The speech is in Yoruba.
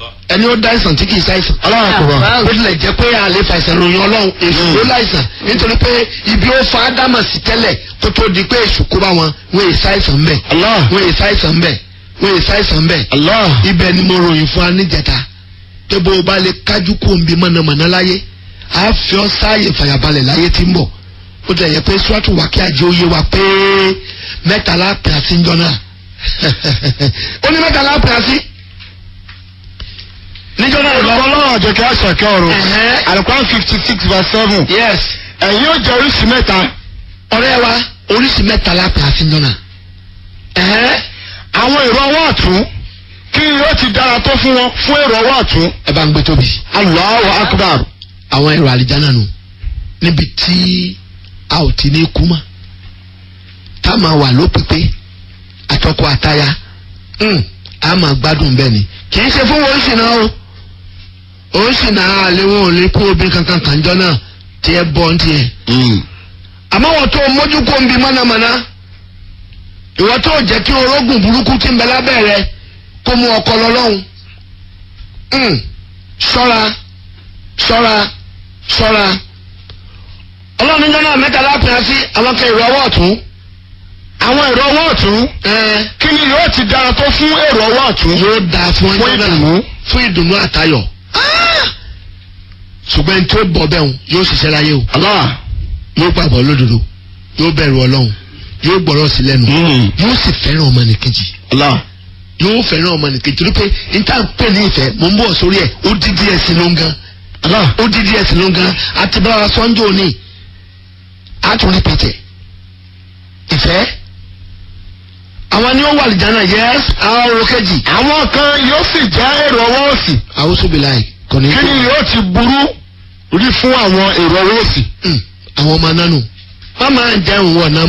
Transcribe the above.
ẹni ó dá àìsàn tí kì í ṣàìsàn. Allahu Akbar. ó tilẹ̀ jẹ́ pé a lè fa àìsàn ròyìn ọlọ́run èṣù ló láìsàn nítorí pé ibi ó fa ádámà sí tẹ́lẹ̀ kó tó di pé èṣù kó bá wọn wọ́n èyí ṣàìsàn mbẹ̀ Allah. wọ́n èyí ṣàìsàn mbẹ̀ wọ́n èyí ṣàìsàn mbẹ̀ Allah. ibẹ̀ ni mo ròyìn fún wa níjẹta pé bó o bá lè kájú kó o ń bi mọ̀nàmọ́ná láyé a fi ọ́ sáàyè fàyàbalẹ̀ láyé tí ń bọ̀ ó tẹ̀ yẹ pé sùwàtú wà kí ajé oyé wa pé mẹ́tàlá pè á sí ń jọ náà ó ní mẹ́tàlá pè á sí níjọ́ náà lọ. Ọlọ́run àjọkẹ́ àṣàkẹ́ ọ̀run. Ẹ̀hẹ́. Àlùkò fifty six verse seven. yes Ẹ̀yin yóò jẹ oríṣi mẹ́ta. ọ̀rẹ́ wa oríṣi mẹ́tàlá pè á sí ń jọ náà. ẹ̀hẹ́ Àwọn èrò ọwọ́ ọ̀tún. Kí ni yóò ti dára tó fún wọn fún èrò ọwọ́ ọ̀tún? ẹ bá ń gbé tóbi. Allahu Akbar. àwọn èrò àlìjáná nù níbi tí a ò ti ní kú mọ́ tá a máa wà lópípé àtọkọ àtaya mm, a máa gbádùn bẹ́ẹ̀ ni kì í ṣe fún wọn ṣìnà o òun ṣìnà àlẹ́ wọn ò lè kú obìnrin kankan kànjọ́ náà tí ẹ bọ́ ń tiẹ̀ àmọ́ wọ́n tó mójú kó ń bi mọ́nàmọ́ná ìwọ tó jẹ́ kí orógùn burúkú tí ń bẹ lábẹ́ rẹ kó mú ọkọ lọ lọ́hùn Mm, ṣọ́ra ṣọ́ra ṣọ́ra ọlọ́run níjọ́ náà mẹ́ta lápẹ́yà sí àwọn kan èrò ọwọ́ ọ̀tún Àwọn èrò ọwọ́ ọ̀tún. ẹ̀ẹ́ Kí ni yóò ti dára tó fún èrò ọwọ́ ọ̀tún? yóò dáa fún Fún ọjọ́ náà ìdùnnú. fún ìdùnnú àtayọ̀ ṣùgbọ́n tí ó bọ̀ bẹ́ẹ̀ yóò ṣiṣẹ́ láyé o Allah. yóò gbàgbọ́ lódodo yóò bẹ̀rù ọlọ́run yóò gbọ́rọ̀ sí lẹ́nu Mm. yóò sì fẹ́ràn ọmọnìkejì Allah. yóò fẹ́ràn ọmọnìkejì torí pé n tá n pè ní ìfẹ́ mò ń bọ̀ sórí ẹ̀ ó dídí ẹ̀sìn ló ń gan Allah. ó dídí ẹ̀sìn ló ń gan àti bá wa sọ́njọ́ òní àtúndì pẹ̀tẹ̀ ìfẹ́ àwọn ni ó wà lìjánà yẹ́s àwọn ọ̀rọ̀ kejì Àwọn kan yóò sì jẹ́ èrò ọwọ́ òsì. àwòsóbìláì kò ní Kí ni yóò ti burú rí fún àwọn èrò ọwọ́ òsì? Mm, àwọn ọmọ nánu wọ́n máa ń jẹun wọ̀ náà